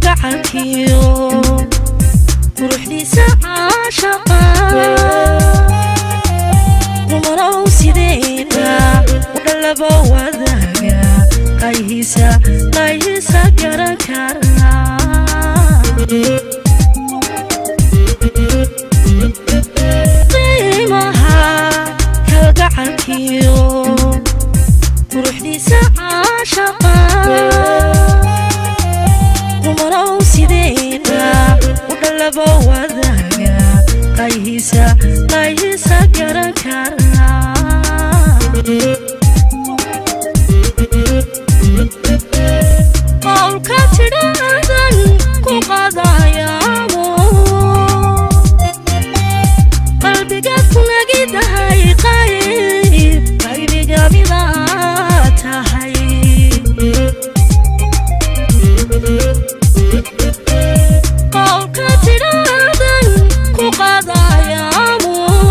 kalgacalkiyo quruxdiisa caashaqa rumanow sideena u dhalaba wadaaga qayhiisa qayhiisa garan kara qiimaha kalgacalkiyo quruxdiisa caashaqa rumanow sideena u dhalaba wadaaga qayhiisa qayhiisa garan kara qowlka tidhaadan ku qadayaamo qalbigaad ku nagidahay qayb qaybiga midaa tahay qowlka tidhaadan ku qadayaamo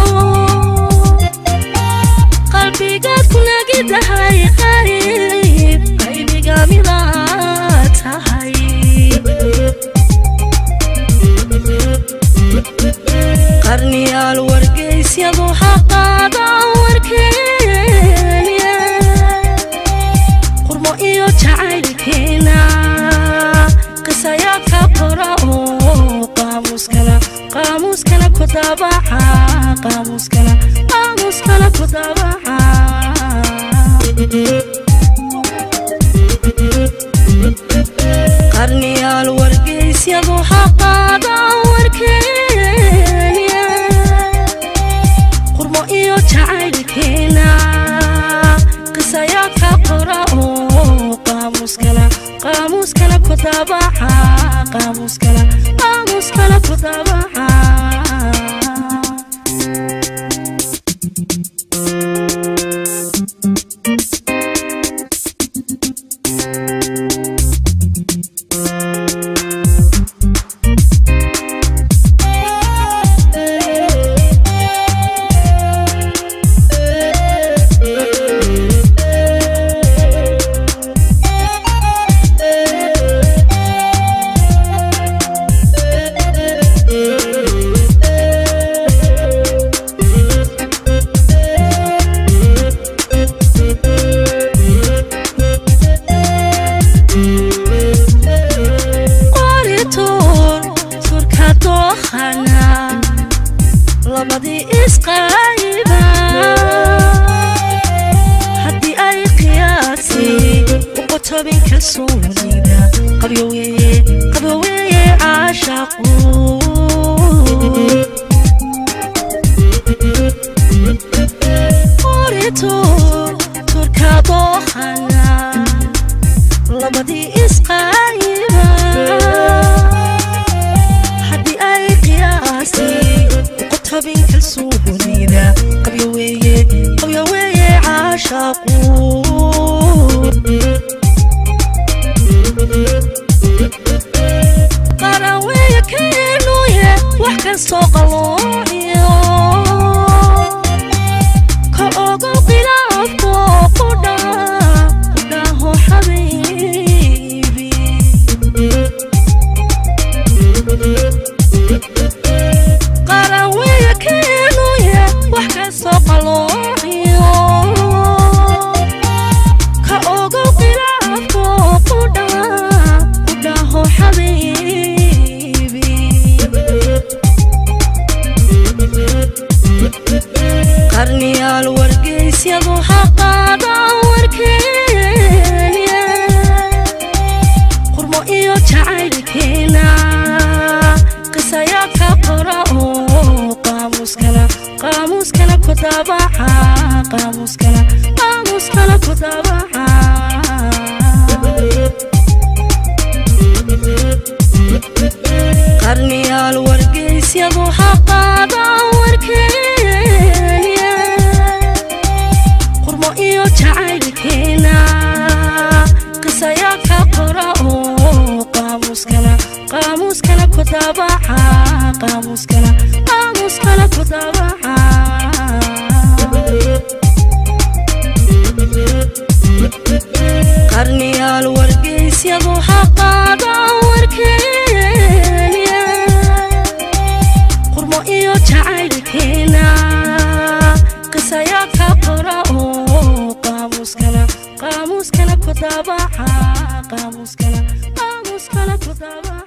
qalbigaad ku nagidahay qayb qaybiga midaa tahay qarniyaal wargeysyadu xaqaada warkeenya qurmo iyo jacaylkeena qisayaa ka qora oo qaamuuskana qaamuuskana ku daabaca qaamuuskana qaamuuskana ku daabaca qarniyaal wargeysyadu xaqaada warkeenya qurmo iyo jacaylkeena qisayaa ka qora oo qaamuuskana qaamuuskana ku daabaca qaamuuskana qaamuuskana ku daabaca qorituur turka dookhana labadii isqayba haddii ay qiyaasi uqotobin kalsoonida qabyoweeye qabyoweeye caashaqu qorituur turka dookhana labadii isqayba haddii ay qiyaasi uqotobin kalsoonida qabyoweeye qabyoweeye caashaqu qaraweeye keenuye wax kastoo qaloociyo ka ogo khilaafko qudha qudhaho xabiibi qaraweeye keenuye wax kastoo qaloociyo ka ogo khilaafko qudha qudhaho xabiibi qarniyaal wargeysyadu xaqaada warkeenya qurmo iyo jacaylkeena qisayaa ka qora oo qaamuuskana qaamuuskana ku daabaca qaamuuskana qaamuuskana ku daabaca qarniyaal wargeysyadu xaqaada warkeenya qurmo iyo jacaylkeena qisayaa ka qora oo qaamuuskana qaamuuskana ku daabaca qaamuuskana qaamuuskana ku daabaca qarniyaal wargeysyadu xaqaada warkeena qaamuuskana ku daabaca qaamuuskana qaamuuskana ku daabaca